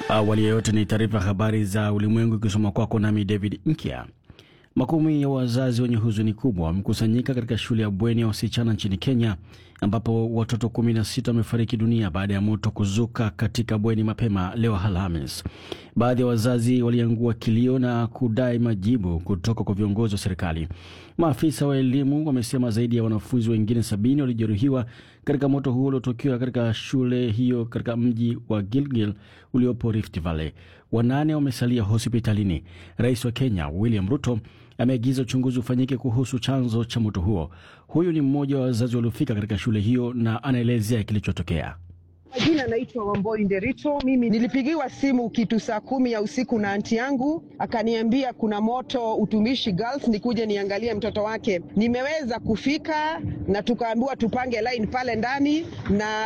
Awali ya yote ni taarifa ya habari za ulimwengu ikisoma kwako nami David Nkya. Makumi ya wazazi wenye huzuni kubwa wamekusanyika katika shule ya bweni ya wasichana nchini Kenya ambapo watoto 16 wamefariki dunia baada ya moto kuzuka katika bweni mapema leo Alhamis. Baadhi ya wazazi waliangua kilio na kudai majibu kutoka kwa viongozi wa serikali. Maafisa wa elimu wamesema zaidi ya wanafunzi wengine sabini walijeruhiwa katika moto huo uliotokea katika shule hiyo katika mji wa Gilgil uliopo Rift Valley. Wanane wamesalia hospitalini. Rais wa Kenya William Ruto ameagiza uchunguzi ufanyike kuhusu chanzo cha moto huo. Huyu ni mmoja wa wazazi waliofika katika shule hiyo na anaelezea kilichotokea. Jina naitwa Wamboi Nderito. Mimi nilipigiwa simu kitu saa kumi ya usiku na anti yangu, akaniambia kuna moto Utumishi Girls, nikuje niangalie mtoto wake. Nimeweza kufika na tukaambiwa tupange line pale ndani na